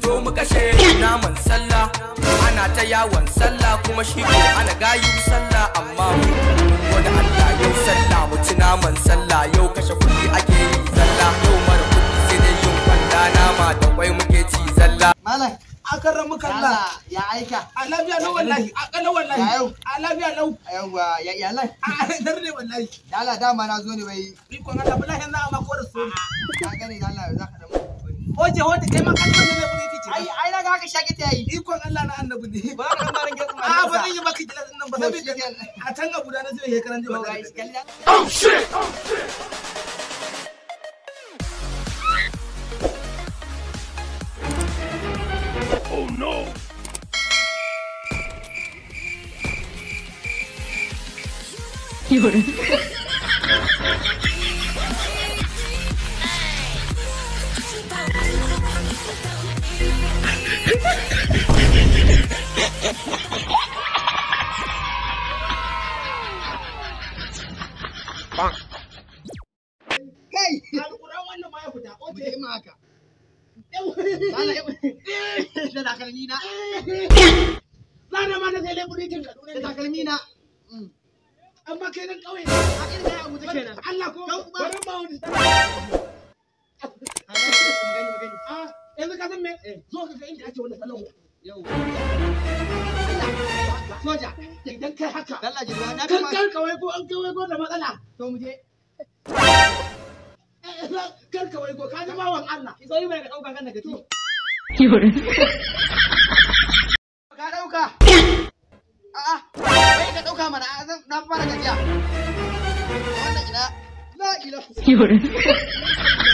zo mu kashe naman sallah ana ta yawon sallah kuma shi ko ana gayu sallah amma mu wani Allah yau sallah mu ci naman sallah yau kashe kuɗi ake yi zalla yau mara kuɗi sai dai yin kwanda nama da kwai muke ci zalla Malam, a kan ramu kalla ya aika. a lafiya lau wallahi a kala wallahi Ya yau. a lafiya lau Yawwa, ya iyalan. a dar ne wallahi Da Allah dama na zo ne wai ikon Allah wallahi za a mako da su ka gane da Allah za ka da mu. oje hoje kai ma kan wannan ne kudi kici Ai ai na ga haka shaki ta yi. ikon Allah na annabi ne Ba ka maran gasu ma. a ba zan yi maka gilas din nan ba To, saboda shikenan. a can abu da na zai hekaran jiya Ba wallahi kallon. Kai. alquran wannan ma ya fita Mu oje je ma haka. Allah ya da takalmi na. Lana ma na sai leburi kin kaduna Da ne takalmi na. amma kai nan kauye A kin da abu take nan. Allah ko Kan kuma. bari ma wani Mu gani mu gani. a yanzu ka san me zo ka ga inda ake wannan salon Yau. soja idan kai haka Allah jirga na kan kama. kan kawai ko an kawai ko da matsala To mu je. kan kawai ko ka ji bawan Allah Ki zo yi mai ka dauka kan daga ci. Ka dauka. A'a, wai ka dauka mana a zan na fara gajiya. Wannan ina. La ilaha.